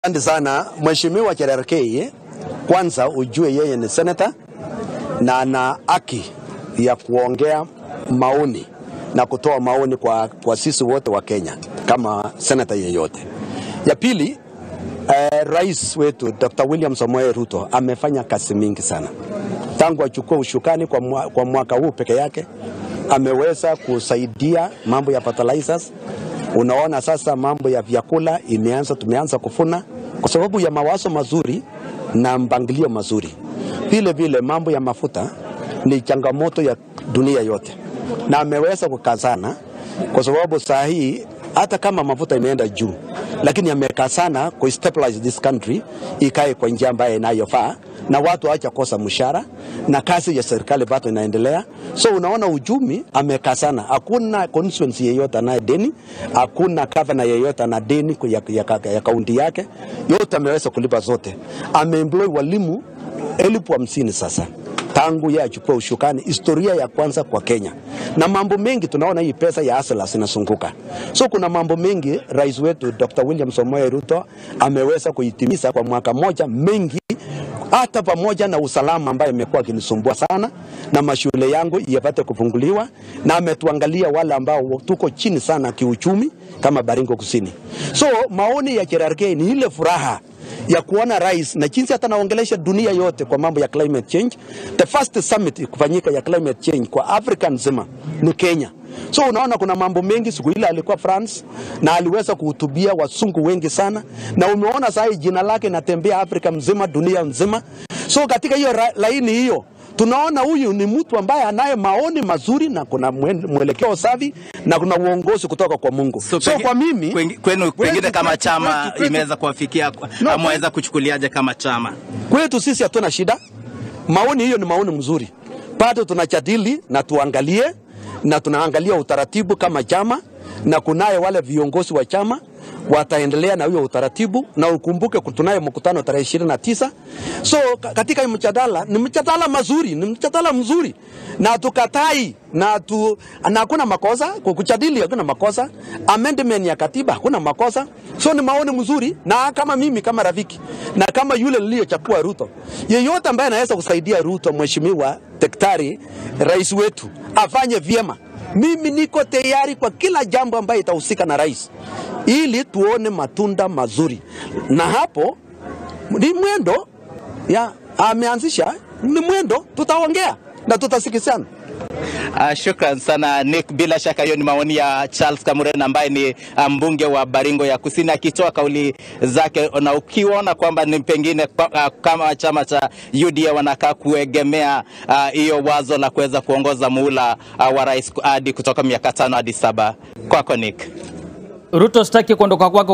Asante sana Mheshimiwa Cherargei, kwanza ujue yeye ni senata na ana haki ya kuongea maoni na kutoa maoni kwa, kwa sisi wote wa Kenya kama senata yeyote. Ya pili eh, rais wetu Dr. William Samoei Ruto amefanya kazi mingi sana tangu achukue ushukani kwa, mwa, kwa mwaka huu peke yake ameweza kusaidia mambo ya fertilizers. Unaona sasa mambo ya vyakula imeanza, tumeanza kufuna kwa sababu ya mawazo mazuri na mpangilio mazuri. Vile vile mambo ya mafuta ni changamoto ya dunia yote, na ameweza kukazana kwa sababu saa hii hata kama mafuta imeenda juu, lakini amekazana ku stabilize this country ikae kwa njia ambayo inayofaa na watu waacha kosa mshahara na kazi ya serikali bado inaendelea. So unaona uchumi amekazana, hakuna constituency yeyote anaye deni, hakuna governor yeyote ana deni ya, ya, ya kaunti yake, yote ameweza kulipa zote. Ameemploy walimu elfu hamsini sasa tangu yeye achukua ushukani, historia ya kwanza kwa Kenya. Na mambo mengi tunaona hii pesa ya asila zinazunguka, so kuna mambo mengi rais wetu Dr. William Samoei Ruto ameweza kuitimiza kwa mwaka moja, mengi hata pamoja na usalama ambayo imekuwa akinisumbua sana, na mashule yangu yapate kufunguliwa, na ametuangalia wale ambao tuko chini sana kiuchumi kama Baringo Kusini. So maoni ya Cherargei ni ile furaha ya kuona rais na jinsi hata naongelesha dunia yote kwa mambo ya climate change. The first summit kufanyika ya climate change kwa Afrika nzima ni Kenya. So unaona kuna mambo mengi. Siku ile alikuwa France na aliweza kuhutubia wasungu wengi sana, na umeona sasa hii jina lake natembea Afrika mzima, dunia nzima. So katika hiyo ra- laini hiyo tunaona huyu ni mtu ambaye anaye maoni mazuri na kuna mwen- mwelekeo safi na kuna uongozi kutoka kwa Mungu. So, penge- kwa mimi kwengi- kwenu pengine kwetu- kama kwetu- chama kwetu- kwetu- imeweza kuwafikia No, ameweza kuchukuliaje kama chama? Kwetu sisi hatuna shida, maoni hiyo ni maoni mzuri, bado tunajadili na tuangalie na tunaangalia utaratibu kama chama, na kunaye wale viongozi wa chama wataendelea na hiyo utaratibu, na ukumbuke tunaye mkutano tarehe ishirini na tisa. So ka- katika hii mjadala ni mjadala mazuri, ni mjadala mzuri na tukatai na tu, na hakuna makosa kwa kujadili, hakuna makosa. Amendment ya katiba hakuna makosa, so ni maoni mzuri, na kama mimi kama rafiki na kama yule niliyochagua Ruto, yeyote ambaye anaweza kusaidia Ruto, mheshimiwa daktari, rais wetu afanye vyema, mimi niko tayari kwa kila jambo ambayo itahusika na rais, ili tuone matunda mazuri, na hapo ni mwendo ya ameanzisha, ni mwendo, tutaongea na tutasikizana. Uh, shukran sana Nick. Bila shaka hiyo ni maoni ya Charles Kamuren ambaye ni uh, mbunge wa Baringo ya Kusini akitoa kauli zake, na ukiona kwamba ni pengine uh, kama chama cha UDA wanakaa kuegemea uh, hiyo wazo la kuweza kuongoza muhula uh, wa rais hadi kutoka miaka tano hadi saba. Kwako Nick. Ruto, sitaki kuondoka kwako